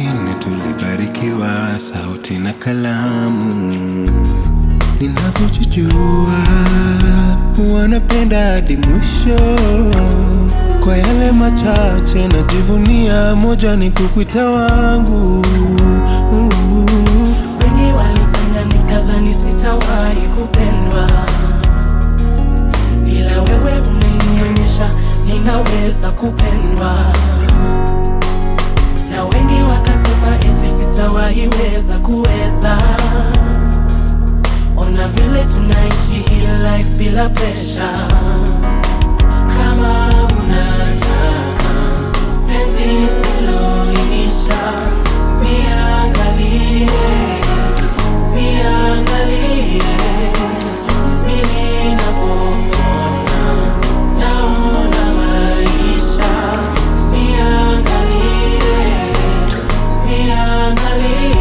wengine tulibarikiwa sauti na kalamu. Ninavyojijua wanapenda hadi mwisho. Kwa yale machache najivunia, moja ni kukuita wangu. Wengi walifanya nikadhani sitawahi kupendwa, ila wewe umenionyesha ninaweza kupendwa, na wengi wakasema eti sitawahi weza kuweza. Ona vile tunaishi hii life bila pressure. Kama unataka penzi lisiloisha, niangalie, niangalie, mimi napokuona naona maisha. Niangalie, niangalie,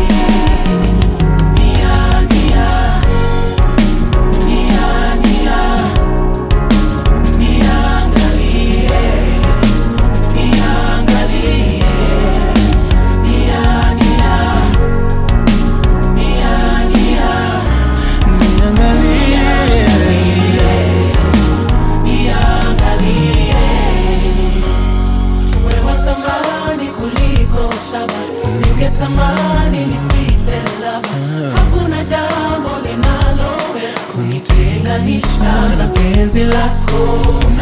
nia, nia, nia, nia, niangalie, niangalie, nia, nia, nia, nia, niangalie. Wewe wa thamani kuliko shaba, ningetamani nikuite lava. Hakuna jambo linaloweza kunitenganisha na penzi lako.